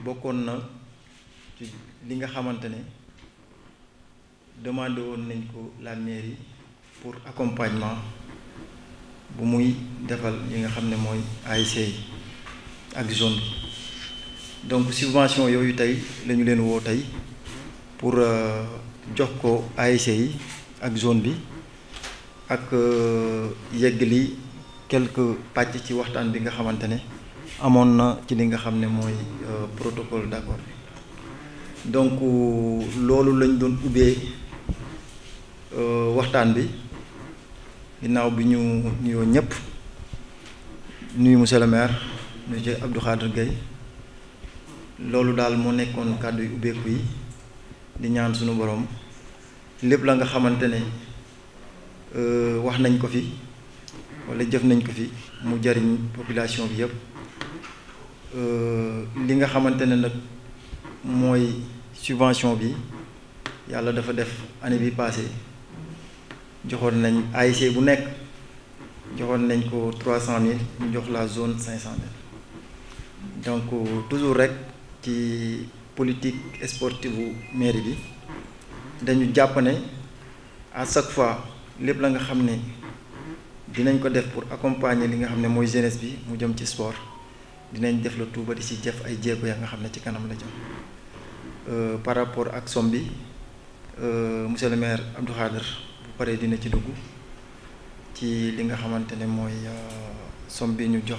bokkoon na ci li nga xamante ne demandé woon nañ ko la mairie pour accompagnement bu muy defal yi nga xam ne mooy ASC yi ak zone bi donc subvention yooyu tey la ñu leen woo tey pour jox ko ASC yi ak zone bi ak yeggali quelques pàcc ci waxtaan bi nga xamante ne amoon na ci li nga xam ne mooy protocole d'accord bi donc loolu lañ doon ubbee waxtaan bi ginnaaw bi ñu nuyoo ñëpp nuyu monsieur le maire monsieur Abdou Khadir Gueye loolu daal moo nekkoon kàddu yu ubbeeku yi di ñaan suñu borom lépp la nga xamante ne wax nañ ko fi walla jëf nañ ko fi mu jariñ population bi yëpp li nga xamante ne nag mooy subvention bi yàlla dafa def année bi passé joxoon nañ ASC bu nekk joxoon nañ ko trois cent mille ñu jox la zone cinq cent mille donc toujours rek ci politique sportive bu mairie bi dañu jàpp ne à chaque fois lépp la nga xam ne dinañ ko def pour accompagner li nga xam ne mooy jeunesse bi mu jëm ci sport dinañ def la tuuba di ci jëf ay jéego ya nga xam ne ci kanam la jëm par rapport ak somme bi monsieur le maire Abdou Khader bu paree dina ci dugg ci li nga xamante ne mooy somme bi ñu jox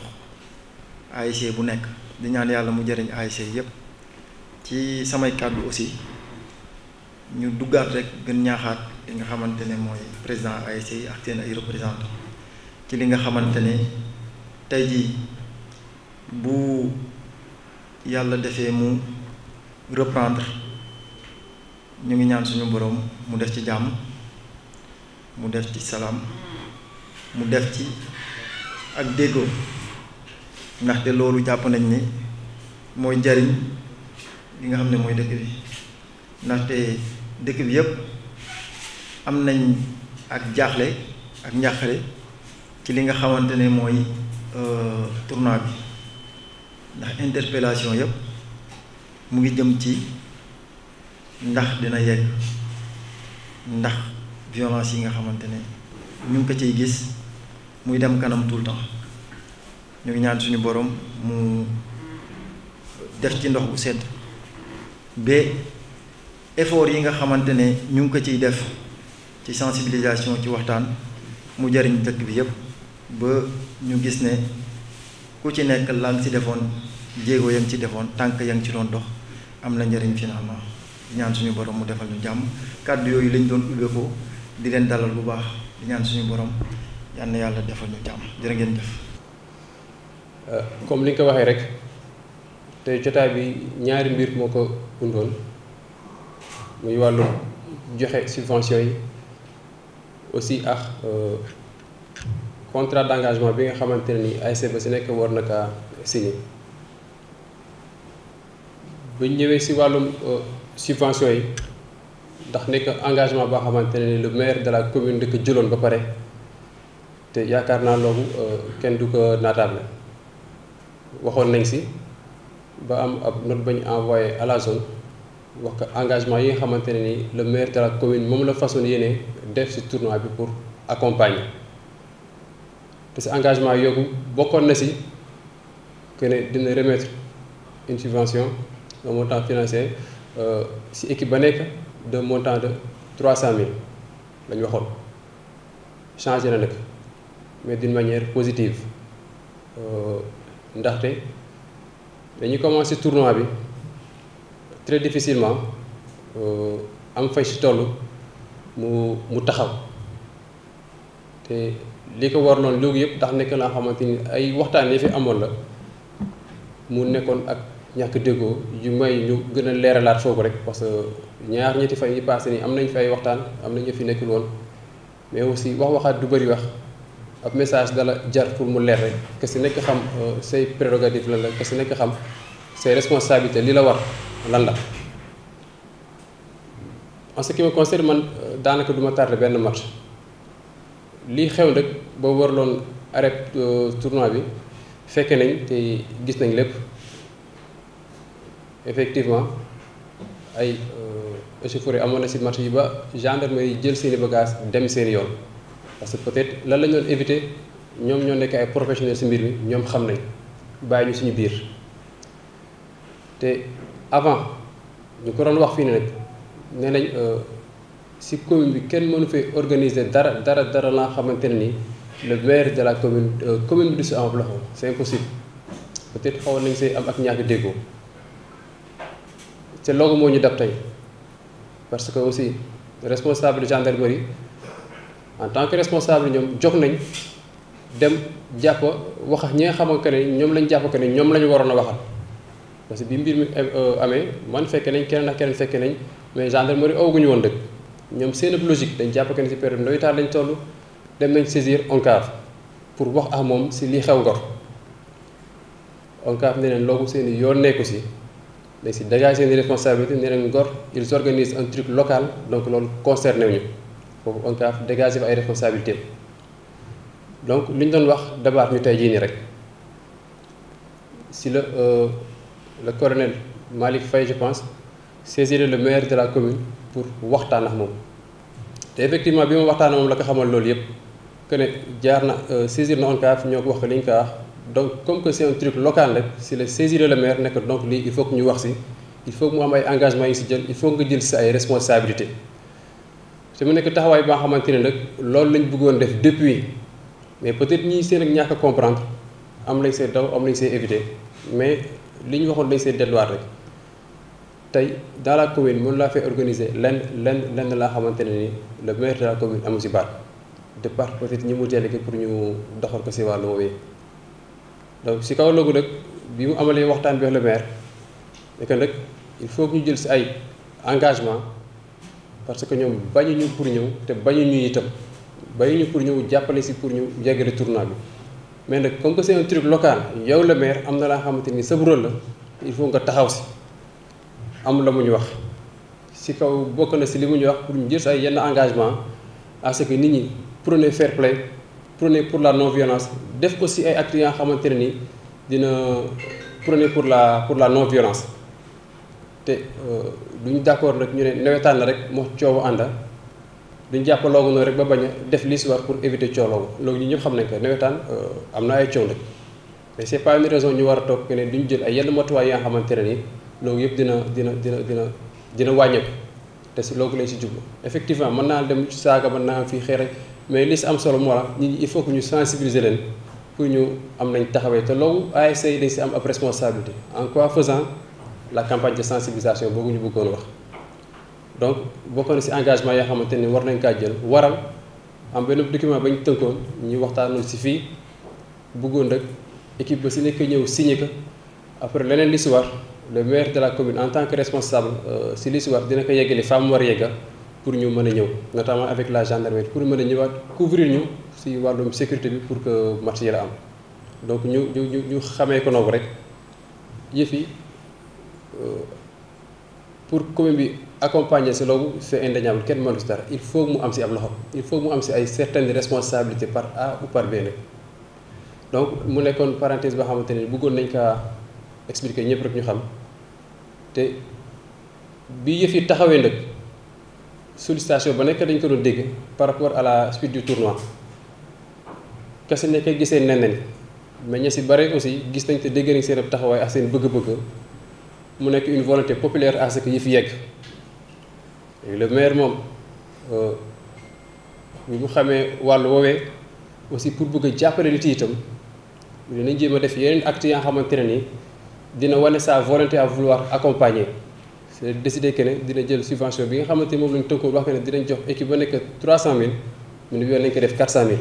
ASC bu nekk di ñaan yàlla mu jëriñ ASC yépp ci samay kàddu aussi ñu duggaat rek gën ñaaxaat li nga xamante ne mooy président ASC yi ak seen ay représentant ci li nga xamante ne tey jii bu yàlla defee mu reprendre ñu ngi ñaan suñu boroom mu def ci jàmm mu def ci salaam mu def ci ak déggoo ndaxte loolu jàpp nañ ni mooy njariñ li nga xam ne mooy dëkk bi ndaxte dëkk bi yépp am nañ ak jaaxle ak njàqare ci li nga xamante ne mooy tournoi bi ndax interpellation yépp mu ngi jëm ci ndax dina yegg ndax violence yi nga xamante ne ñu ngi ko ciy gis muy dem kanam tout le temps ñu ngi ñaan suñu borom mu def ci ndox bu sedd ba effort yi nga xamante ne ñu ngi ko ciy def ci sensibilisation ci waxtaan mu jariñ dëkk bi yépp ba ñu gis ne ku ci nekk la nga ci defoon jéego ya nga ci defoon tànk ya nga ci doon dox am na njariñ finalement ñaan suñu borom mu defal ñu jàmm kàddu yooyu lañ doon ubbeekoo di leen dalal bu baax di ñaan suñu borom yal na yàlla defal ñu jàmm jërë ngeen jëf. comme li nga ko waxee rek te jotaay bi ñaari mbir moo ko undoon muy wàllu joxe subvention yi aussi ak contrat d'engagement bi nga xamante ne ni ASC ba si nekk war na kaa signé bu ñu ñëwee si wàllum subvention yi ndax nekk engagement boo xamante ne ni le maire de la commune da ko jëloon ba pare te yaakaar naa loolu kenn du ko naataable waxoon nañ si ba am ab note ba ñu envoyé à la zone wax ko engagement yi nga xamante ne ni le maire de la commune moom la façon yéene def si tournoi bi pour accompagner te si engagement yooyu bokkoon na si que ne dina remettre une subvention un montant financier si équipe ba nekk de montant de trois cent mille la ñu waxoon changé na nag mais d'une manière positive ndaxte dañuy commencé tournoi bi très difficilement am fay si toll mu mu taxaw te li ko war noonu léegi yëpp ndax nekk laa xamante ni ay waxtaan yi fi amoon la mu nekkoon ak ñàkk déggoo yu may ñu gën a leeralaat foofu rek parce que ñaar ñetti fan yi passé nii am nañ fi ay waxtaan am na ñu fi nekkul woon mais aussi wax waxaat du bëri wax ab message dala jar pour mu leer rek que si nekk xam say prérogative lan la que si nekk xam say responsabilité li la war lan la en ce qui me concerne man daanaka du ma tardé benn match lii xew nag ba warloon arrêt tournoi bi fekke nañ te gis nañ lépp effectivement ay échauffourées amoon na si marché yi ba gendarmerie jël seeni bagages dem seen yoon parce que peut-être lan la ñu doon éviter ñoom ñoo nekk ay professionnels si mbir mi ñoom xam nañ bàyyi ñu suñu biir te avant ñu ko doon wax fii ne nag nee nañ si commune bi kenn mënu fee organiser dara dara dara la nga xamante ne ni le maire de la commune commune bi du si am loxo c'est impossible peut-être xawoon nañ see am ak ñàkk déggoo te loolu moo ñu dab tey parce que aussi responsable gendarmerie en tant que responsable ñoom jóg nañ dem jàpp wax ñi nga xamante ne ñoom lañ jàpp que ne ñoom la ñu waroon a waxal parce que bi mbir mi amee man fekke nañ keneen ak keneen fekke nañ mais gendarmerie awaguñu woon dëkk ñoom seen logique dañ jàpp que ne si période nawetaan lañ toll dem nañ saisir ONCAV pour wax ak moom si li xew Ngor ONCAV ne leen loogu seen i yoon nekku si mais si dégager seen responsabilité ne leen Ngor ils organisent un truc local donc loolu concerné wu ñu foofu ONCAV dégager fa ay responsabilités donc li ñu doon wax dabaat ñu tey jii nii rek si la le colonel Malick Faye je pense saisir le maire de la commune pour waxtaan ak moom te effectivement bi ma waxtaan ak moom la ko xamal loolu yëpp que ne jaar na saisir na ONCAV ñoo ko wax ko li ñu ko wax donc comme que c'est un truc local rek si la saisir le maire nekk donc lii il faut que ñu wax si il faut que mu am ay engagements yi si jël il faut nga jël si ay responsabilités te mu nekk taxawaay ba nga xamante ne nag loolu lañ bëggoon def depuis mais peut-être ñii seen ak ñàkk a comprendre am lañ see daw am lañ see éviter mais li ñu waxoon dañ see delluwaat rek tey dans la commune mën laa fee organiser lenn lenn lenn laa xamante ne ni le maire de la commune amu si baat de part peut-être ñi mu délégué pour ñu doxal ko si wàllu woowee donc si kaw loolu nag bi mu amalee waxtaan bi ak le maire et que nag il faut que ñu jël si ay engagement parce que ñoom bañuñu pour ñëw te bañuñu itam bañuñu pour ñëw jàppale si pour ñu yeggale tournoi bi mais nag comme que c'est un truc local yow le maire am na laa xamante ni sa rôle la il faut nga taxaw si am la mu ñu wax si kaw bokk na si li mu ñu wax pour ñu jël si ay yenn engagement à ce que nit ñi prenez fair play prenez pour la non violence def aussi ay actes yi nga xamante ne ni dina prenez pour la pour la non violence te duñu d'accord nag ñu ne nawetaan la rek moo coowu ànda duñ jàpp loogu noonu rek ba bañ a def li si war pour éviter coow loogu loolu ñu ñëpp xam nañ ko nawetaan am na ay coow nag mais c'est pas une raison ñu war a toog que ne duñ jël ay yenn matuwaay yi nga xamante ne ni loolu yëpp dina dina dina dina dina wàññeeku te si loolu lañ si jublu effectivement mën naa dem saaga mën naa am fii xeer mais li si am solo moo la nit ñi il faut que ñu sensibiliser leen pour ñu am nañ taxawee te loolu ASC yi dañ si am ab responsabilité en quoi faisant la campagne de sensibilisation boobu ñu bëggoon wax donc bokk na si engagement yoo xamante ni war nañ kaa jël waral am benn document ba ñu tënkoon ñu waxtaanoon si fii bëggoon rek équipe ba si nekk ñëw signé ko après leneen li si war le maire de la commune en tant que responsable si li si war dina ko yeggali fa mu war a yegga pour ñu mën a ñëw notamment avec la gendarmerie pour mën a ñëwaat couvrir ñu si wàllum sécurité bi pour que match yi la am donc ñu ñu ñu ñu xamee ko noonu rek yëf yi pour commune bi accompagner si loolu c'est indéniable kenn mënu si dara il faut mu am si ab loxo il faut mu am si ay certaines responsabilités par A ou par B nag donc mu nekkoon parenthèse boo xamante ne bëggoon nañ kaa expliquer ñëpp rek ñu xam te bi yëf yi taxawee nag sollicitation ba nekk dañ ko doon dégg par rapport à la suite du tournoi kese nekk gisee nen nen mais ña si bare aussi gis nañ te dégg nañ seen taxawaay ak seen bëgg-bëgg mu nekk une volonté populaire à ce que yëf yegg le maire moom bi mu xamee wàllu woowee aussi pour bëgg a jàppale nit yi itam dinañ jéem a def yeneen actes yi nga xamante ne ni dina wane sa volonté à vouloir accompagner c'est décidé que ne dina jël subvention bi nga xamante moom lañ tënkoon wax que ne dinañ jox équipe ba nekk 300000 mu ne bi yoon nañ ko def 400000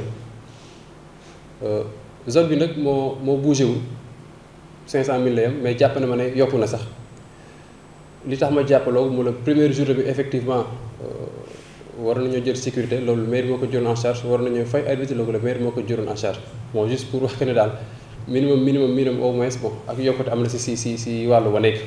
zone bi nag moo moo bougé wul 500000 la yam mais jàpp na ma ne yokku na sax li tax ma jàppaloo mu la première journée bi effectivement war nañoo jël sécurité loolu maire moo ko jëloon en charge war nañoo fay arbitre loolu la maire moo ko jëloon en charge bon juste pour wax que ne daal minimum minimum minimum au moins bon ak yokkute am na si si si si wàllu wa nekk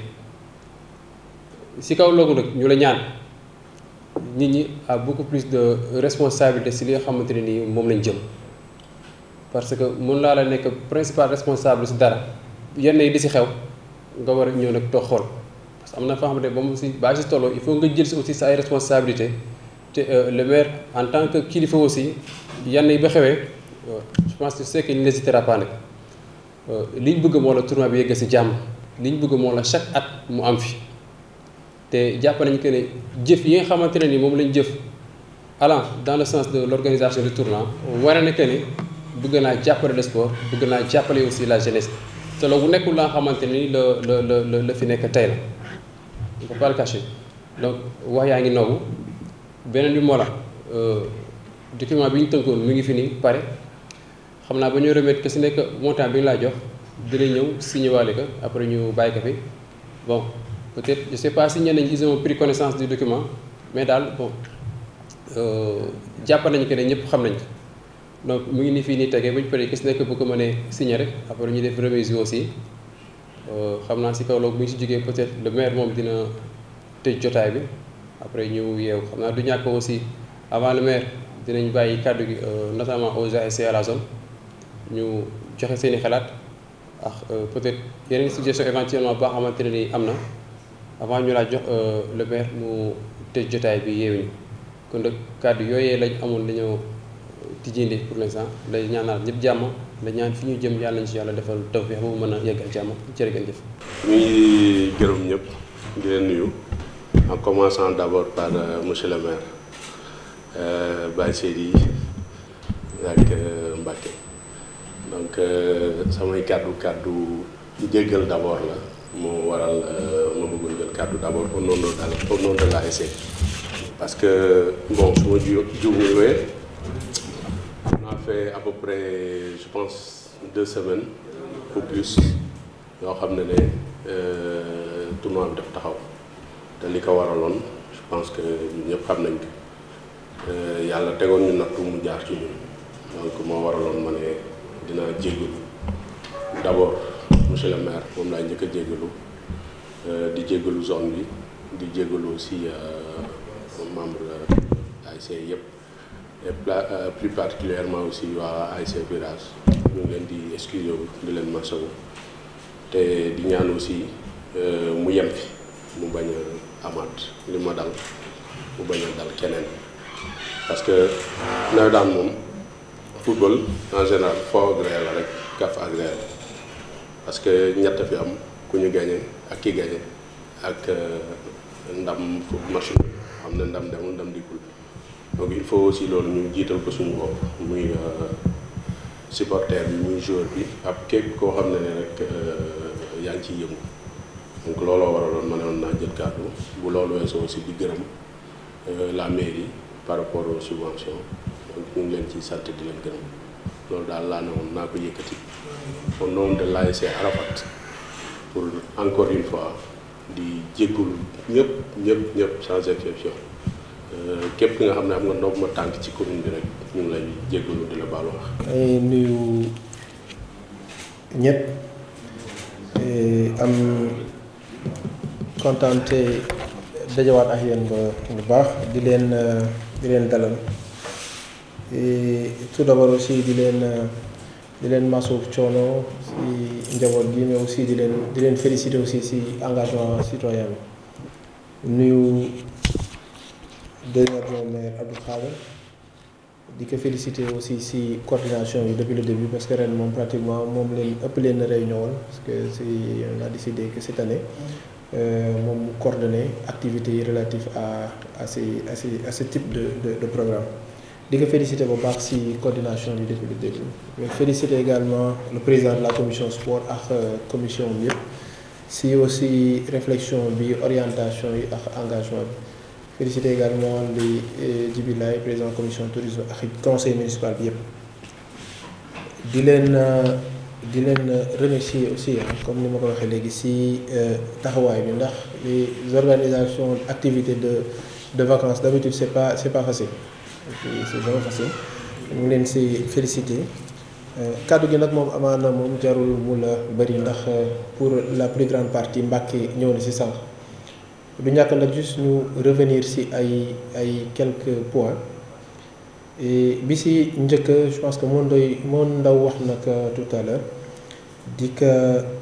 si kaw loolu nag ñu la ñaan nit ñi a beaucoup plus de responsabilité si li nga xamante ne nii moom lañ jëm parce que mun laa la nekk principal responsable si dara yenn yi di si xew nga war a ñëw nag toog xool parce que am na foo xamante ne ba mu si baa si tolloo il faut nga jël si aussi sa ay responsabilité te le maire en tant que kilifa aussi yenn yi ba xewee je pense que c'est qu'il n'hésitera pas nag li ñu bëgg moo la tournoi bi yegg si jàmm li ñu bëgg moo la chaque at mu am fi te jàpp nañu que ne jëf yi nga xamante ne ni moom lañ jëf allant dans le sens de l'organisation du tournoi war na que ne bëgg naa jàppale le sport bëgg naa jàppale aussi la jeunesse te loolu bu nekkul la nga xamante ni la la la la fi nekk tey la on peut pas le cacher donc wax yaa ngi noogu beneen bi moo la document bi ñu tënkoon mu ngi fi nii pare xam naa ba ñu remettre que si nekk montant bi ñu laa jox dina ñëw signé waale ko après ñu bàyyi ko fi bon peut-être je sais pas si ñenn ñi ils ont pris connaissance du document mais daal bon jàpp nañu que ne ñëpp xam nañ ko donc mu ngi ni fii nii tegee bu ñu paree gis nekk bu ko mënee signé rek après ñu def remise yi aussi xam naa si kaw loolu bu ñu si jógee peut-être le maire moom dina tëj jotaay bi après ñu yeew xam naa du ñàkk aussi avant le maire dinañ bàyyi kàddu gi notamment aux ASC à la zone ñu joxe seen i xalaat ak peut-être yeneen suggestion éventuellement boo xamante ne ni am na avant ñu laa jox le maire mu tëj jotaay bi yeewuñu kon nag kàddu yooyee lañ amoon dañoo tijjindi pour l'instant lay ñaanal ñëpp jàmm la ñaan fi ñu jëm yàlla nañ ci yàlla defal tawfeex ba mu mën a yeggal jàmm jërë ngeen jëf. ñu ngi gërëm ñëpp di leen nuyu en commençant d'abord par monsieur le maire Baye Seydi ak Mbacké donc samay kàddu kàddu jéggal d'abord la moo waral ma bëggoon jël kàddu d'abord au nom de au nom de l'ASC parce que bon su ma ju juumuwee on a fait à peu près je pense deux semaines ou plus yoo xam ne ne tournoi bi daf taxaw te li ko waraloon je pense que ñun ñëpp xam nañ ko yàlla tegoon ñu nattu mu jaar ci ñun donc moo waraloon ma ne dinaa jéggalu d'abord monsieur le maire moom laay njëkk a jéggalu di jéggalu zone bi di jéggalu aussi membre ASC yëpp et plus particulièrement aussi waa ASC Virage ñu ngi leen di excusé wu di leen masawu te di ñaan aussi mu yem fi mu bañ a amaat li ma dal mu bañ a dal keneen parce que nawetaan moom football en général foo ak réel la rek kaf ak réel parce que ñett fi am ku ñu gagné ak ki gagné ak ndam match bi xam ne ndam demul ndam dikkul donc il faut aussi loolu ñu jiital ko suñu bopp muy supporter bi muy joueur bi ak képp koo xam ne ne rek yaa ngi ciy yëngu donc looloo waraloon ma ne woon naa jël kàddu bu loolu weesoo aussi di gërëm la mairie par rapport aux subventions donc ñu ngi leen ciy sant di leen gërëm loolu daal laa ne woon naa ko yëkkati au nom de l'ASC Arafat pour encore une fois di jéggul ñëpp ñëpp ñëpp sans exception képp ki nga xam ne am nga ndox ma tànk ci commune bi rek ñu ngi lay jéggalu di la baalu wax. ay nuyu ñëpp am kontante dajawaat ak yéen ba bu baax di leen di leen dalal tout d'abord aussi di leen di leen masu coono si njaboot gi mais aussi di leen di leen féliciter aussi si engagement citoyen bi nuyu deuxième adjoint maire Abdou Khader di ko féliciter aussi si coordination bi depuis le début parce que ren moom pratiquement moom leen ëpp leen réunion woon parce que si on a décidé que cette année moom mu coordonner activités yi relatives à à ces à ces à ce type de de de programme di ko féliciter bu baax si coordination bi depuis le début mais féliciter également le président de la commission sport ak commission bi yëpp si aussi réflexion bi orientation yi ak engagement bi féliciter également li Djibi Laye président commission tourisme ak conseil municipal bi yëpp di leen di leen remercier aussi comme ni ma ko waxee léegi si taxawaay bi ndax les organisations activités de de vacances d'habitude c'est pas c'est pas facile c'est vraiment facile ñu ngi leen si féliciter kàddu gi nag moom amaana moom jarul mu la bëri ndax pour la plus grande partie Mbàkke ñëw na si sànq du ñàkk nag juste ñu revenir si ay ay quelques points bi si njëkk je pense que moo ndoy moo ndaw wax nag tout à l'heure di ko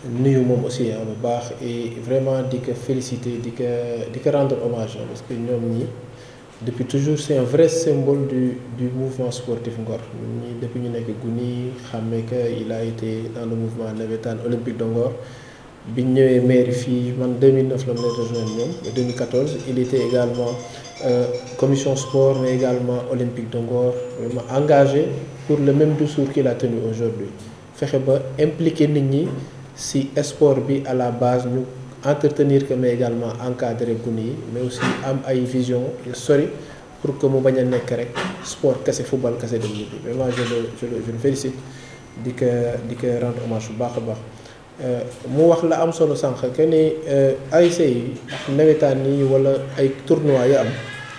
nuyu moom aussi ah bu baax et vraiment di ko féliciter di ko di ko rendre hommage parce que ñoom ñi depuis toujours c'est un vrai symbole du du mouvement sportif Ngor ñun ñi depuis ñu nekk guni xàmmee que il a été dans le mouvement navétane olympique de Ngor biñ ñëwee mairie fii man 2009 la mu leen rejoindre ñoom 2014 il était également euh, commission sport mais également olympique de Ngor vraiment engagé pour le même discours qu'il a tenu aujourd'hui fexe ba impliquer nit ñi ci sport bi à la base ñu entretenir que mais également encadrer gune yi mais aussi am ay vision yu sori pour que mu bañ a nekk rek sport kese football kese dem ñibbi vraiment je le je le je le félicite di ko di ko rendre hommage bu baax a baax mu wax la am solo sànq que ni ASC yi ak nawetaan yi wala ay tournois yu am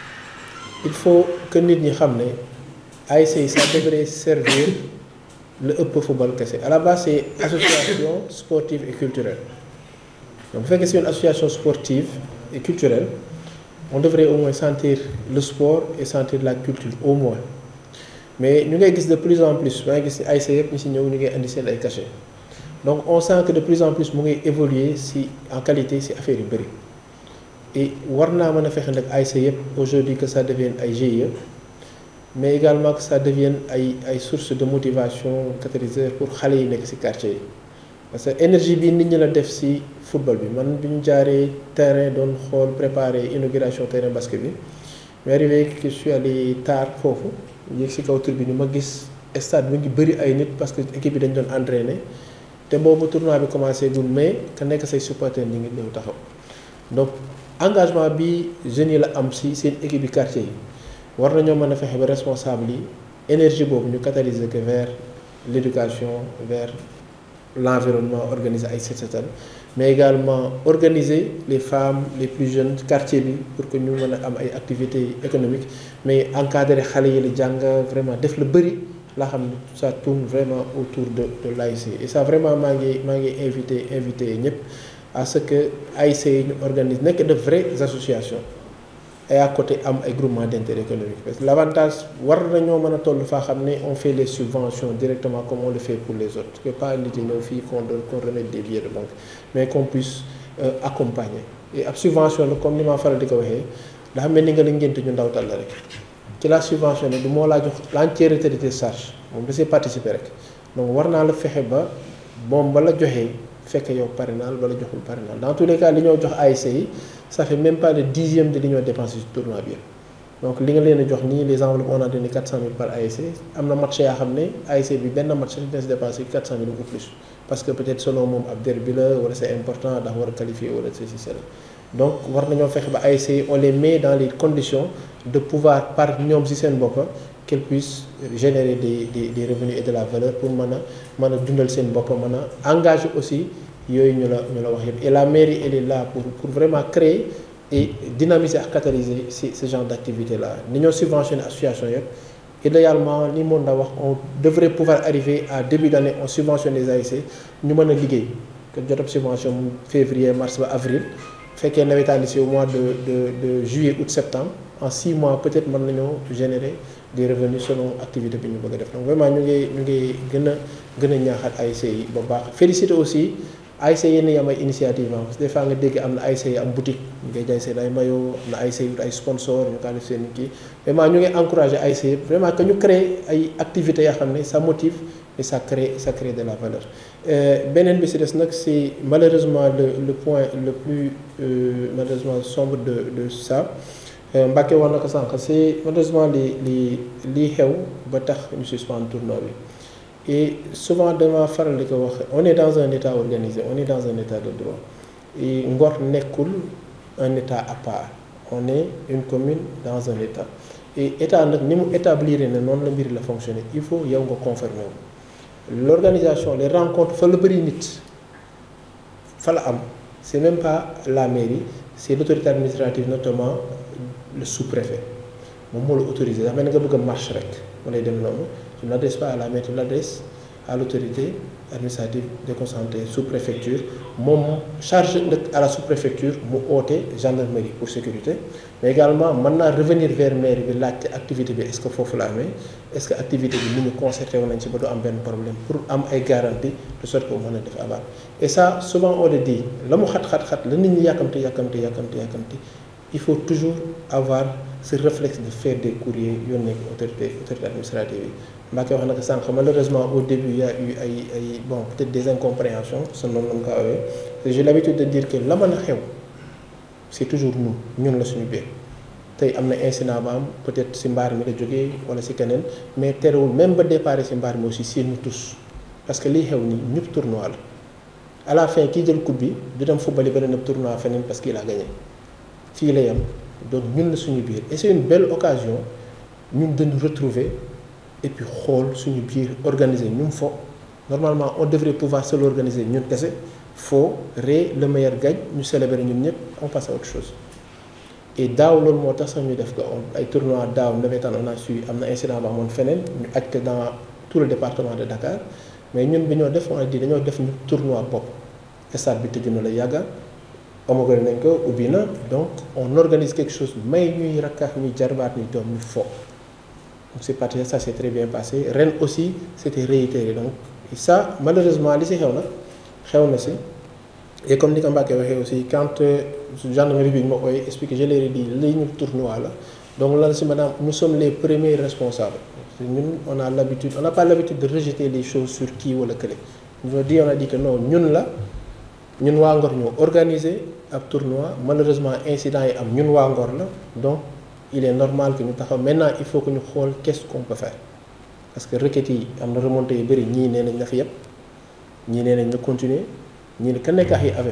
il faut que nit ñi xam ne ASC yi ça devrait servir le ëpp football kese à la base c'est association sportive et culturelle donc bu fekkee c'est une association sportive et culturelle on devrait au moins sentir le sport et sentir la culture au moins mais ñu ngay gis de plus en plus maa ngi gis ASC yëpp ñu si ñëw ñu ngay indi seen ay cachet donc on sent que de plus en plus mu ngay évoluer si en qualité si affaire yu bëri et war naa mën a fexe nag ASC yëpp aujourd'hui que ça devienne ay GIE mais également que ça devienne ay ay source de motivation catalyseur pour xale yi nekk ci quartier yi parce que énergie bi nit ñi la def ci football bi man bi ñu jaaree terrain doon xool préparer inauguration terrain basket bi mais arrivé que je suis allé tard foofu yéeg ci kaw tribune bi ma gis stade bi ngi bëri ay nit parce que équipe bi dañ doon entraîner te boobu tournoi bi commencé gul mais ka nekk say supporters ñi ngi ñëw taxaw donc engagement bi jeunes yi la am ci seen équipe bi quartier yi war nañoo mën a fexe ba responsable yi énergie boobu ñu catalyser que vers l'éducation vers l'environnement organiser ay set setal mais également organiser les femmes les plus jeunes quartier bi pour que ñu mën a am ay activités économiques mais encadrer xale yi la jàng vraiment def la bëri laa xam ne ça tourne vraiment autour de de l'ASC et ça vraiment maa ngi maa ngi invité invité ñëpp à ce que ASC yi ñu organise nekk de vraies associations et à côté am ay groupement d'intérêt économique parce que l'avantage war nañoo mën a toll faa xam ne on fait les subventions directement comme on le fait pour les autres que pas nit yi ñëw fii qu'on donne qu'on remette des billets de banque mais qu'on puisse euh, accompagner et ab subvention la comme ni ma faral di ko waxee dafa mel ni nga la ngénte ñu ndawtal la rek ci la subvention ne du moo laa jox l'entièreté de tes charges moom da see participer rek donc war naa la fexe ba moom ba la joxee fekk yow parrainage bala joxul parrainage dans tous les cas li ñoo jox ASC yi ça fait même pas le dixième de li ñoo dépensé ci tournoi bi donc li nga leen a jox nii les enveloppes on a donné 400 000 par ASC am na match yaa xam ne ASC bi benn match dina si dépensé 400 000 ou plus parce que peut-être selon moom ab derby la wala c'est important ndax war a qualifier wala ceci cela donc war nañoo fexe ba ASC yi on les met dans les conditions de pouvoir par ñoom ci seen bopp qu'elles puissent générer des des des revenus et de la valeur pour mën a mën a dundal seen bopp mën a engager aussi yooyu ñu la ñu la wax yëpp et la mairie elle est là pour pour vraiment créer et dynamiser ak catalyser ce ce genre d'activité là ni ñoo subventionné association yëpp idéalement ni moom la wax on devrait pouvoir arriver à début d'année on subventionne les ASC ñu mën a liggéey que jot ab subvention février mars ba avril fekkee nawetaan si au mois de de de juillet août septembre en six mois peut-être mën nañoo générer des revenus selon activité bi ñu bëgg a def donc vraiment ñu ngi ñu ngi gën a gën a ñaaxaat ASC yi ba baax féliciter aussi ASC yenn yi am ay initiative parce que des fois nga dégg am na ASC yi am boutique ñu ngay jaay seen ay maillot am na ASC yu ay sponsor ñu kaa def seen kii vraiment ñu ngi encourager ASC yëpp vraiment que ñu créer ay activités yoo xam ne ça motive et ça crée ça crée de la valeur beneen bi si des nag c'est malheureusement le le point le plus euh, malheureusement sombre de de ça Mbacké wax na ko sànq c'est malheureusement li li lii xew ba tax ñu suspendre tournoi bi et souvent dama faral di ko wax on est dans un état organisé on est dans un état de droit et Ngor nekkul un état à part on est une commune dans un état et état nag ni mu établir ne noonu la mbir la fonctionner il faut yow nga conformer wu l'organisation les rencontres fa la bëri nit fa la am c'est même pas la mairie c'est l'autorité administrative notamment le sous-préfet moom moo la autorisé dax mel ni nga bëgg a marche rek mu lay dem noonu tu n'adresses pas à la mairie tu l'adresses à l'autorité administrative déconcentrée sous-préfecture moom charge ndëkk à la sous-préfecture mu oote gendarmerie pour sécurité mais également mën naa revenir vers mairie bi laajte activité bi est-ce que foofu la amee est-ce que activité bi ni ñu concerté woon nañ ci ba du am benn problème pour am ay garantie de sorte que mu mën a def aval et ça souvent on le dit la mu xat-xat-xat la nit ñi yàkkamti yàkkamti yàkkamti yàkkamti il faut toujours avoir ce réflexe de faire des courriers yónnee ko autorité autorité administrative yi Mbacke wax na ko sànq malheureusement au début il y a eu ay ay bon peut-être des incompréhensions sa noonu la mu ko awee j'ai l'habitude de dire que la mën a xew c'est toujours nous ñun la suñu biir tey am na incident ba am peut-être ci mbaar mi la jógee wala ci keneen mais terewul même ba départ ci mbaar mi aussi c'est nous tous parce que liy xew nii ñëpp tournoi la à la fin kii jël coupe bi du dem football beneen tournoi feneen parce qu'il a gagné fii la yam donc ñun la suñu biir et c'est une belle occasion ñun dañu retrouver et puis xool suñu biir organiser ñun fo normalement on devrait pouvoir se l'organiser ñun kese foo ree le meilleur gagne ñu célébrer ñun ñëpp on passe à autre chose et daaw loolu moo tax sax ñu def ko ay tournois daaw nawetaan on a su am na incident ba amoon feneen ñu aj ko dans tout le département de Dakar mais ñun bi ñoo def on a dit dañoo def ñu tournoi bopp stade bi tëju na la yàgga homologué nañ ko ubbi na donc on organise quelque chose may ñuy rakkax ñuy jarbaat ñuy doom ñu fo donc c'est parti ça s'est très bien passé ren aussi c'était réitéré donc ça malheureusement li ci xew na xew na ci et comme ni ko Mbacke waxee aussi quand gendarmerie bi ñu ma koy expliqué je leur ai dit li ñu tournoi la donc lan ci maanaam nous sommes les premiers responsables ñun on a l'habitude on n'a pas l'habitude de rejeter les choses sur kii wala kële on a dit on a dit que non ñun la ñun waa Ngor ñoo organiser ab tournoi malheureusement incident yi am ñun waa Ngor la donc il est normal que ñu taxaw maintenant il faut que ñu xool qu'est-ce qu'on peut faire parce que requêtes yi am na remontées yu bëri ñii nee nañ na fi yëpp ñii nee nañ na continuer ñii ne ka nekk yi avec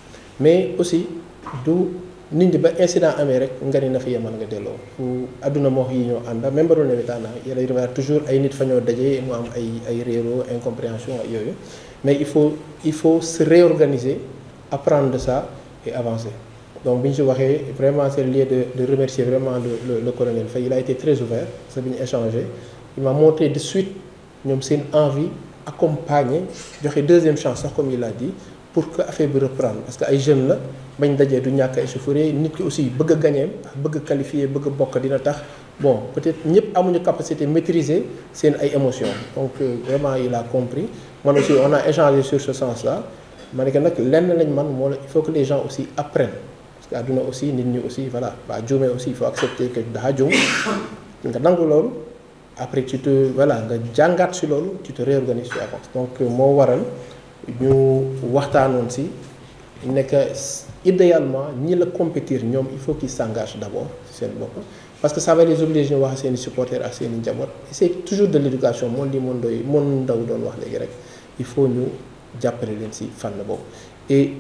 mais aussi du nit ñi ba incident amee rek nga ni na fi yemal nga delloo fu àdduna moo yi ñoo ànd même ba doon nawetaan yàlla rivaar toujours ay nit fa ñoo daje mu am ay ay réero incompréhension ak yooyu mais il faut il faut se réorganiser apprendre de ça et avancer donc bi ñu si waxee vraiment c'est le lieu de de remercier vraiment le le le colonel Faye il a été très ouvert parce que bi ñu échangé il m'a montré de suite ñoom seen envie accompagner joxe deuxième chance sax comme il a dit pour que affaire bi reprendre parce que ay jeunes la bañ dajee du ñàkk échauffourée nit ki aussi bëgg a gagner bëgg a qualifier bëgg a bokk dina tax bon peut-être ñëpp amuñu capacité maîtriser seen ay émotions donc vraiment il a compris man aussi on a échangé sur ce sens-là ma ne que nag lenn lañ man moo la il faut que les gens aussi apprennent parce que àdduna aussi nit ñi aussi voilà waa juumee aussi il faut accepter que daa juum nga nangu loolu après tu te voilà nga jàngaat si loolu tu te réorganises tu avances donc moo waral ñu waxtaanoon si nekk idéalement ñi la compétir ñoom il faut qu'ils s'engagent d'abord si seen bopp parce que ça va les obliger ñu wax seen i supporters ak seen i njaboot et c'est toujours de l'éducation moom li moon doy moon ndaw doon wax léegi rek il faut ñu jàppale leen si fànn boobu et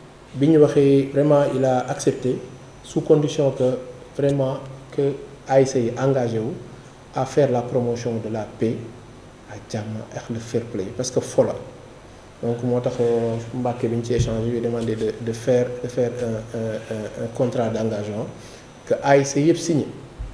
bi ñu waxee vraiment il a accepté sous condition que vraiment que ASC yi engagé wu à faire la promotion de la paix ak jàmm ak le fair play parce que fola donc moo tax Mbacke bi ñu ci échange yu demandé de de faire de faire un un un contrat d'engagement que ASC yëpp signé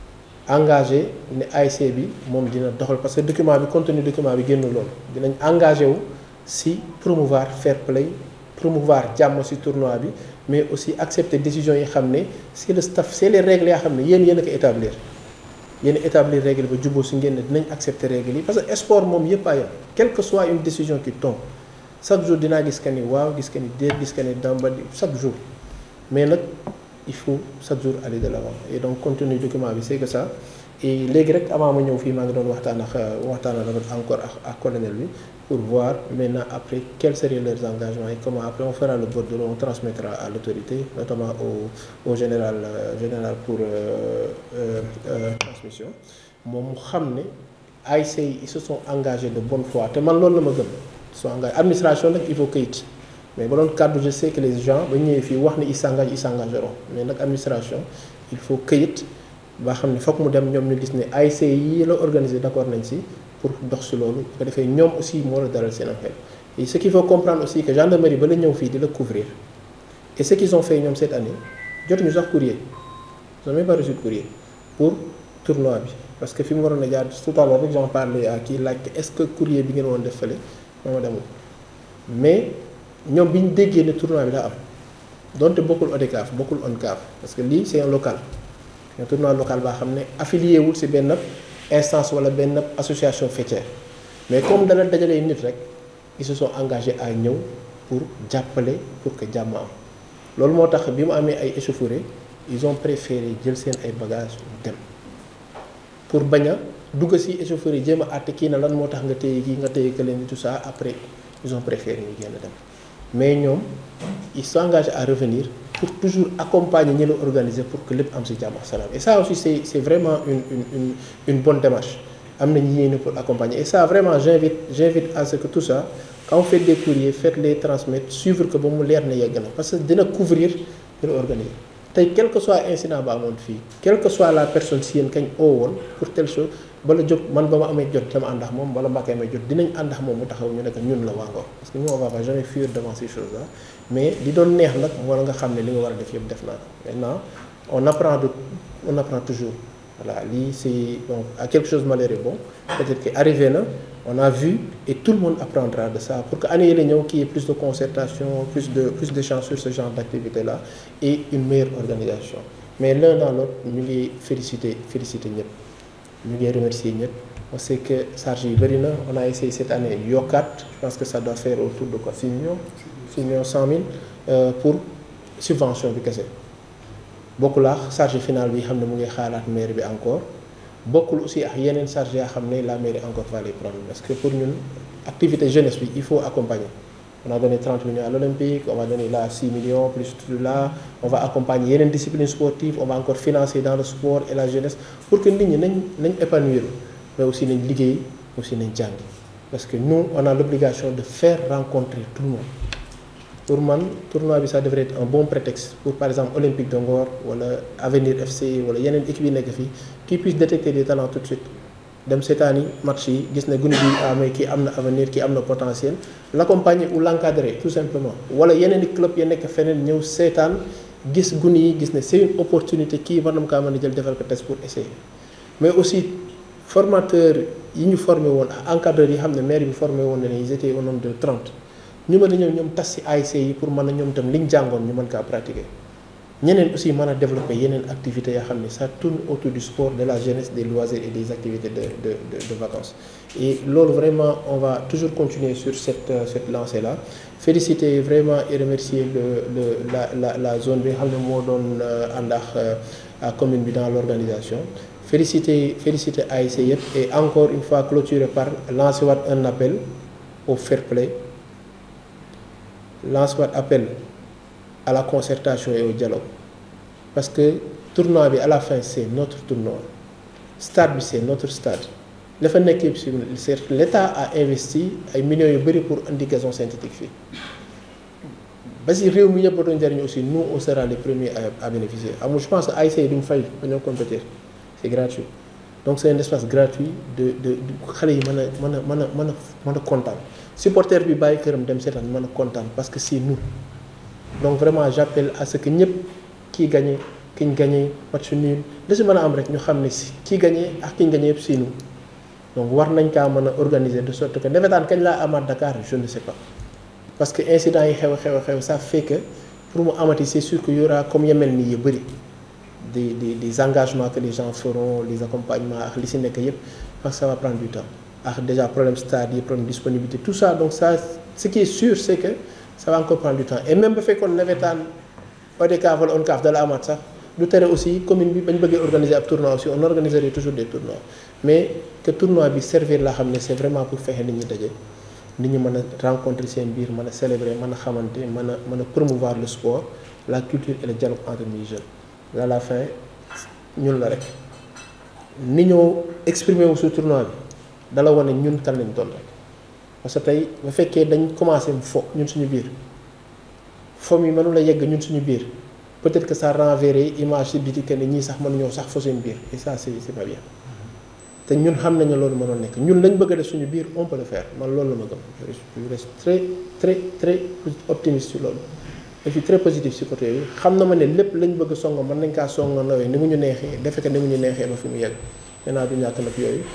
engagé ne ASC bi moom dina doxal parce que document bi contenu document bi génn loolu dinañ engagé wu si promouvoir fair play promouvoir jàmm si tournoi bi mais aussi accepter décision yi xam ne c'est le staff c'est les règles yaa xam ne yéen yéen a ko établir yéen établir règle ba jubóo si ngeen ne dinañ accepter règle yi parce que sport moom yëpp a yem quelle que soit une décision qui tombe chaque jour dinaa gis que ni waaw gis que ni déet gis que ni damba chaque jour mais nag il faut chaque jour aller de l'avant et donc contenu document bi c'est que ça et léegi rek avant ma ñëw fii maa ngi doon waxtaan ak waxtaan ak encore ak ak colonel bi pour voir maintenant après quels seraient leurs engagements et comment après on fera le bordereau on transmettra à l'autorité notamment au au général euh, général pour euh, euh, transmission moom mu xam ne ASC yi ils se sont engagés de bonne foi te man loolu la ma gëm sont engagés administration nag il faut këyit mais ba doon kàddu je sais que les gens ba ñëwee fii wax ne ils s'engagent ils s'engageront mais nag administration il faut këyit ba xam ne fokk mu dem ñoom ñu gis ne ASC yi la organiser d'accord nañ ci pour dox ci loolu bu ko defee ñoom aussi moo la dalal seen xel et ce qu'il faut comprendre aussi que gendarmerie ba la ñëw fii di la couvrir et ce qu'ils ont fait ñoom cette année jotuñu sax courrier ils n'ont même pas reçu de courrier pour tournoi bi parce que fi mu waroon a jaar tout à l'heure rek j'en parlais à kii laaj est-ce que courrier bi ngeen woon def fële moo demul mais ñoom bi ñu déggee ne tournoi bi daa am donte bokkul ODCAV bokkul ONCAV parce que lii c'est un local un tournoi local baa xam ne affilié wul ci benn instance wala benn association faîtière mais comme dana dajalee nit rek ils se sont engagés à ñëw pour jàppale pour que jàmm am loolu moo tax bi mu amee ay échauffourées ils ont préféré jël seen ay bagages dem pour bañ a dugg ci échauffourée jéem a àtte kii na lan moo tax nga téye kii nga téye que leen tout ça après ils ont préféré ñu génn dem mais ñoom ils s'engagent à revenir pour toujours accompagner ñi la organiser pour que lépp am ci jàmm ak salaam et ça aussi c'est c'est vraiment une une une une bonne démarche am nañu yéene pour accompagner et ça vraiment j'invite j'invite à ce que tout ça quand vous faites des courriers faites-les transmettre suivre que ba mu leer na yegg na parce que dina couvrir dina organiser tey quel que soit incident ba amoon fii quelle que soit la personne si yéen kañ oo woon pour telle chose bala jóg man ba ma amee jot dama ànd ak moom bala mbàkkee amee jot dinañ ànd ak moom mu taxaw ñu nekk ñun la waa Ngor parce que nous on va pas jamais fuir devant ces choses là mais li doon neex nag moo la nga xam ne li nga war a def yëpp def naa maintenant on apprend de on apprend toujours voilà lii c'est donc à quelque chose malheureux bon peut-être que arrivé na on a vu et tout le monde apprendra de ça pour que année yi la ñëw qu'il y ait plus de concertation plus de plus d'échanges sur ce genre d'activité là et une meilleure organisation mais l'un dans l'autre ñu ngi féliciter féliciter ñëpp ñu ngi remercier ñëpp on sait que charge yi bëri na on a essayé cette année yokkaat je pense que ça doit faire autour de quoi 6 millions 6 millions 100 mille euh, pour subvention bi kese bokkul ak charge finale bi xam ne mu ngi xaalaat mairie bi encore bokkul aussi ak yeneen charge yaa xam ne la mairie encore va les prendre parce que pour ñun activité jeunesse bi il faut accompagner on a donné 30 millions à l'olympique on va donner là 6 millions plus tout là on va accompagner yeneen disciplines sportives on va encore financer dans le sport et la jeunesse pour que nit ñi nañ nañ épanouir mais aussi nañ liggéey aussi nañ jàngi parce que nous on a l'obligation de faire rencontrer tout le monde pour man tournoi bi ça devrait être un bon prétexte pour par exemple Olympique de Ngor wala Avenir FC wala yeneen équipe yi nekk fii qui puisse détecter des talents tout de suite dem seetaani match yi gis ne gune bi amee kii am na avenir kii am na potentiel l'accompagner ou l'encadrer tout simplement wala yeneen i club ya nekk feneen ñëw seetaan gis gune yi gis ne c'est une opportunité kii war na kaa mën a jël defal ko test pour essayer mais aussi formateur yi ñu formé woon ak encadreurs yi xam ne maire bi formé woon na ne ils étaient au nombre de 30 ñu mën a ñëw ñoom tas ci ASC yi pour mën a ñoom itam liñ jàngoon ñu mën kaa pratiquer ñeneen aussi mën a développer yeneen activités yoo xam ne ça tourne autour du sport de la jeunesse des loisirs et des activités de de de, de vacances et loolu vraiment on va toujours continuer sur cette cette lancée là féliciter vraiment et remercier le le la la la zone bi nga xam ne moo doon ànd ak commune bi dans l'organisation féliciter féliciter ASC yëpp et encore une fois clôturer par lancer waat un appel au fair play lance waat appel à la concertation et au dialogue parce que tournoi bi à la fin c'est notre tournoi stade bi c'est notre stade la fa nekk yëpp c'est l'État a investi ay millions yu bari pour indi gazon synthétique fii ba si réew mi ñëpp doon jariñu aussi nous on sera les premiers à, à bénéficier amul je pense que ASC duñ fay ba ñoo compétir c'est gratuit donc c'est un espace gratuit de de xale yi mën a mën a mën a mën a mën a kontaan supporter bi bàyyi këram dem seetaan mën a kontaan parce que c'est nous donc vraiment j'appelle à ce que ñëpp kii gagné ki ñu gagné match nul li si mën a am rek ñu xam ne si kii gagné ak ki ñu gagné yëpp c'est nous donc war nañ kaa mën a organiser de sorte que nawetaan kañ laa amaat Dakar je ne sais pas parce que incident yi xew xew xew ça fait que pour mu amati c'est sûr que y aura comme yemel nii yu bëri des des des engagements que les gens feront les accompagnements ak li si nekk yëpp parce que ça va prendre du temps ak déjà problème stade yi problème disponibilité tout ça donc ça ce qui est sûr c'est que ça va encore prendre du temps et même ba fekkoon nawetaan ODCAV wala ONCAV dala amaat sax du tere aussi commune bi bañ bëggee organiser ab tournoi aussi on organiserait toujours des tournois mais que tournoi bi servir la xam ne c'est vraiment pour fexe nit ñi daje nit ñi mën a rencontrer seen biir mën a célébrer mën a xamante mën a mën a promouvoir le sport la culture et le dialogue entre les jeunes à la fin ñun la rek ni ñoo exprimer wu su tournoi bi dala wane ñun kan lañ doon rek parce que tey bu fekkee dañ commencé fo ñun suñu biir fo mi mënula yegg ñun suñu biir peut-être que ça renverrait image ci biti que ne ñii sax mënuñoo sax fo seen biir et ça c'est c'est pas bien te ñun xam nañu loolu mënoon nekk ñun lañ bëgg a def suñu biir on peut le faire man loolu la ma gëm je reste très très très optimiste sur loolu je suis très positif ci côté yooyu xam na ma ne lépp lañ bëgg songo mën nañ kaa songo nawee ni mu ñu neexee defe ko ni mu ñu neexee ba fi mu yegg maintenant du ñàkk nag yooyu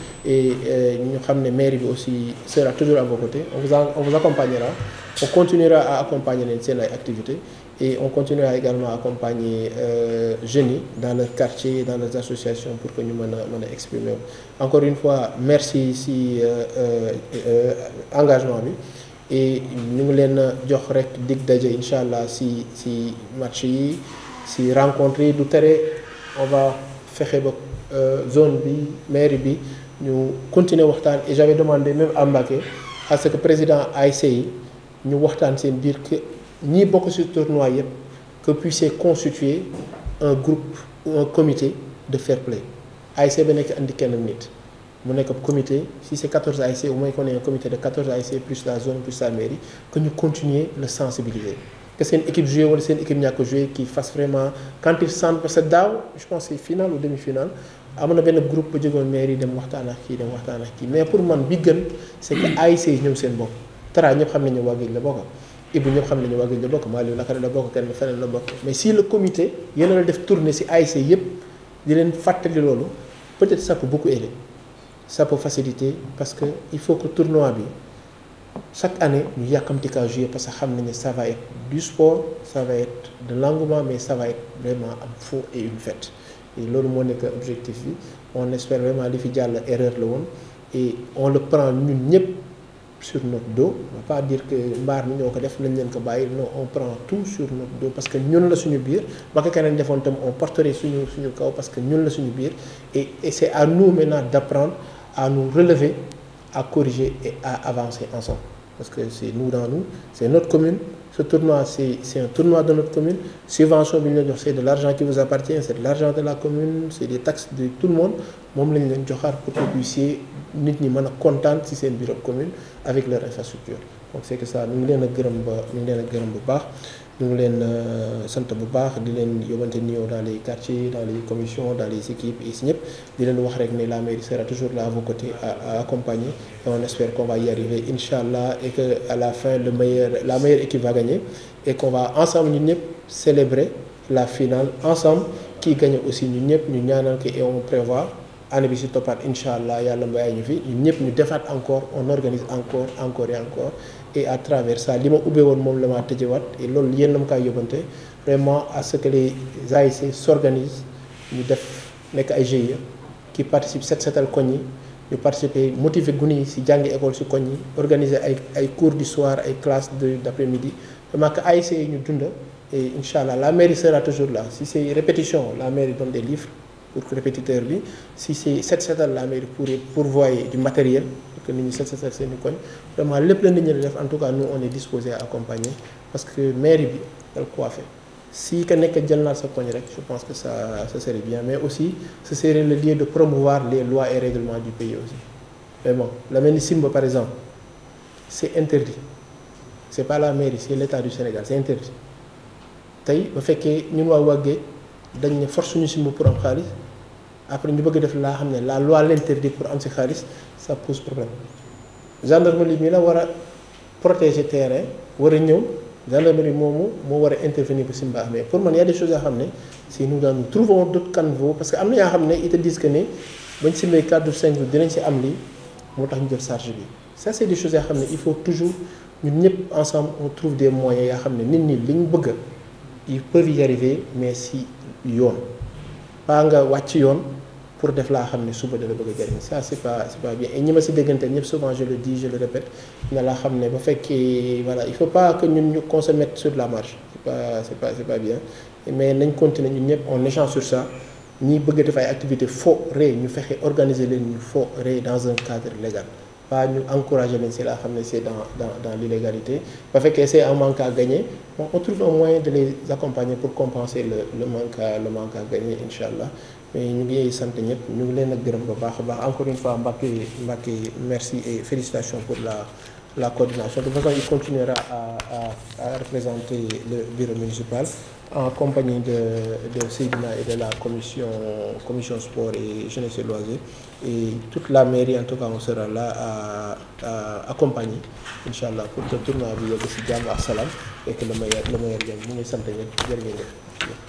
et ñu xam ne mairie bi aussi sera toujours à vos côtés on vous on vous accompagnera on continuera à accompagner leen seen ay activités et on continuera également à accompagner euh, jeunes yi dans leur quartier dans leurs associations pour que ñu mën a mën a exprimer encore une fois merci si euh, euh, engagement bi et ñu ngi leen jox rek dig daje incha allah si si match yi si rencontre yi du tere on va fexe ba zone bi mairie bi ñu continuer waxtaan et j'avais demandé même à Mbacké à ce que président ASC yi ñu waxtaan seen biir que ñii bokk ci tournoi yëpp que puissiez constituer un groupe ou un comité de fair play ASC ba nekk andi kenn nit mu nekk comité si c'est 14 ASC au moins qu'on ait un comité de 14 ASC plus la zone plus la mairie que ñu continuer le sensibiliser que seen équipe joué wala seen équipe ñàkk joué qui fasse vraiment quand ils sentent parce que daaw je pense c'est finale ou demi-finale am na benn groupe ba jógoon mairie dem waxtaan ak kii dem waxtaan ak kii mais pour man bi gën c'est que ASC yi ñoom seen bopp Tara ñëpp xam nañu waa Géej la bokk Ibou ñëpp xam nañu waa Géej la bokk Maliou Lakare la bokk kenn feneen la bokk mais si le comité yéen a la def tournée si ASC yëpp di leen fàttali loolu peut-être ça peut beaucoup aider ça peut faciliter parce que il faut que tournoi bi chaque année ñu yàkkamti kaa jouer parce que xam nañu ça va être du sport ça va être de l'engouement mais ça va être vraiment am fou et une fête et loolu moo nekk objectif bi on espère vraiment li fi jàll erreur la woon et on le prend ñun ñëpp sur notre dos on va pas dire que mbaar mi ñoo ko def nañ leen ko bàyyi non on prend tout sur notre dos parce que ñun la suñu biir ba ko keneen defoon tam on porterait suñu suñu kaw parce que ñun la suñu biir et et c'est à nous maintenant d'apprendre à nous relever à corriger et à avancer ensemble parce que c'est nous dans nous c'est notre commune ce tournoi c'est c'est un tournoi de notre commune subvention bi ñu la jox c'est de l'argent qui vous appartient c'est de l'argent de la commune c'est des taxes de tout le monde moom lañ leen joxaat pour que puissiez nit ñi mën a kontaan ci seen bureau commune avec leur infrastructure donc c'est que ça ñu ngi leen a gërëm ba ñu ngi leen a gërëm bu baax ñu ngi leen sant bu baax di leen yóbbante nuyoo dans les quartiers dans les commissions dans les équipes et si ñëpp di leen wax rek ne la mairie sera toujours là à vos côtés à, à accompagner et on espère qu'on va y arriver Inch'Allah et que à la fin le meilleur la meilleure équipe va gagner et qu'on va ensemble ñun ñëpp célébrer la finale ensemble kii gagne aussi ñun ñëpp ñu ñaanal ko et on prévoit année bi si toppaat incha allah yàlla mbayaay ñu fi ñun ñëpp ñu defaat encore on organise encore encore et encore et à travers ça li ma ubbee woon moom la maa tëjewaat et loolu yéen na ma kaay yóbbante vraiment à ce que les ASC s'organisent ñu def nekk ay GIE qui participent set setal koñ yi ñu participer motiver gune yi si jàngi école si koñ yi organiser ay ay cours du soir ay classes de d'après-midi vraiment que ASC yi ñu dunda et incha allah la mairie sera toujours là si c'est répétition la mairie donne des livres pour que répétiteur bi si c'est set setal la mairie pour pourvoyer du matériel pour que nit ñi set setal seen i koñ vraiment lépp la nit ñi def en tout cas nous on est disposé à accompagner parce que mairie bi dal coiffé si ka nekk jël naa sa koñ rek je pense que ça ça serait bien mais aussi ce serait le lieu de promouvoir les lois et règlements du pays aussi vraiment la mel ni Simba par exemple c'est interdit c'est pas la mairie c'est l'État du Sénégal c'est interdit tey ba fekkee ñun waa Wagué dañ ne force suñu Simba pour am xaalis après ñu bëgg def laa xam ne la loi l'interdit pour am si xaalis ça pose problème gendarmerie mi la war a protéger terrain war a ñëw gendarmerie moomu moo war a intervenir ba Simba mais pour man y a des choses yoo xam ne si nous dans nous trouvons d'autres caniveaux parce que am na yoo xam ne ils te disent que ne bañ simbee 4 ou 5 jours dinañ si am lii moo tax ñu jël charge bi ça c'est des choses yoo xam ne il faut toujours ñun ñëpp ensemble on trouve des moyens yoo xam ne nit ñi li ñu bëgg ils peuvent y arriver mais si yoon pas nga wàcc yoon pour def laa xam ne suba dala bëgg a jariñ ça c'est pas c'est pas bien et ñi ma si déggante ñëpp souvent je le dis je le répète ne laa xam ne ba fekkee voilà il faut pas que ñun ñu qu'on se mette sur la marche c'est pas c'est pas c'est pas bien mais nañ continuer ñun ñëpp on échange sur ça ñi bëgg def ay activités faux ré ñu fexe organiser leen ñu faux ré dans un cadre légal pas ñu encourager leen si laa xam ne c'est dans dans dans l'illégalité ba fekkee c'est un manque à gagner bon on trouve un moyen de les accompagner pour compenser le le manque à le manque à gagner incha allah mais ñu ngi sant ñëpp ñu ngi leen a gërëm bu baax a baax encore une fois Mbacké Mbacké merci et félicitations pour la la coordination de toute façon il continuera à à à représenter le bureau municipal en compagnie de de Seydina et de la commission commission sport et jeunesse et loisirs et toute la mairie en tout cas on sera là à à accompagner incha allah pour que tournoi bi yegg ci jàmm ak salaam et que le meilleur le meilleur gagne ñu ngi sant ñëpp jërë ngeen jëf